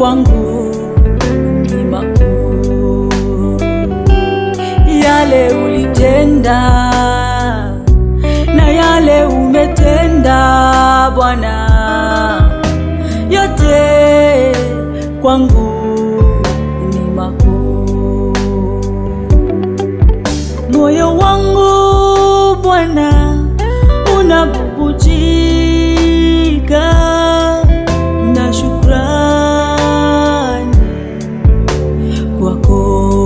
kwangu ni makuu, yale ulitenda na yale umetenda Bwana, yote kwangu ni makuu. Moyo wangu Bwana unabubujika na shukrani kwako.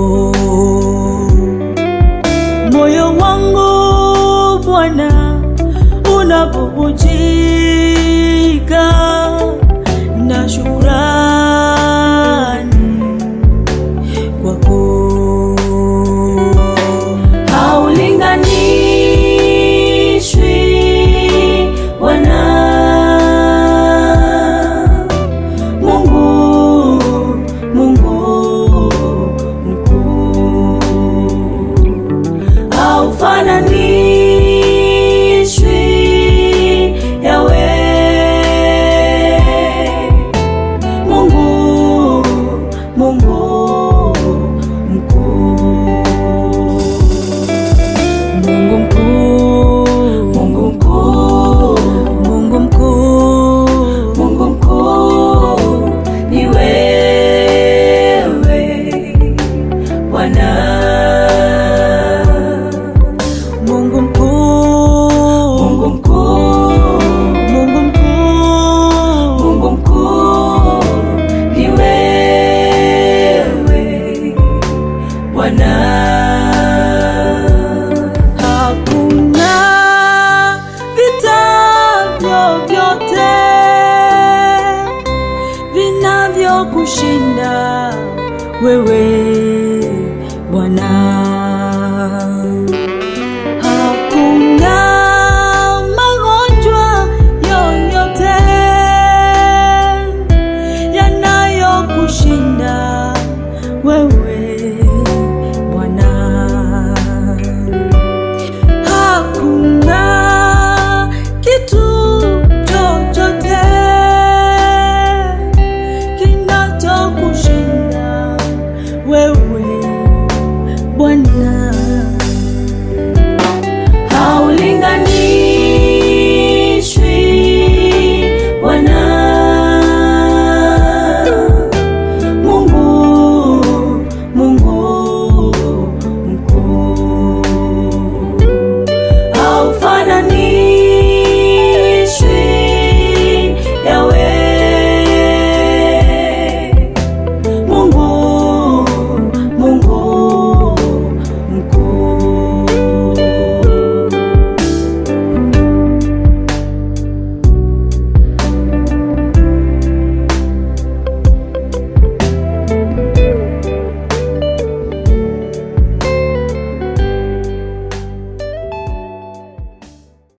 Moyo wangu Bwana unabubujika na shukrani kwako. Haulinganishwi Bwana Mungu, Mungu mkuu, haufananishwi Yawe Mungu, Mungu mkuu Mungu mkuu, Mungu mkuu, Mungu mkuu, Mungu mkuu, ni wewe Bwana. Mungu mkuu, Mungu mkuu, Mungu mkuu, Mungu mkuu, ni wewe Bwana. Hakuna vita vyovyote vinavyokushinda wewe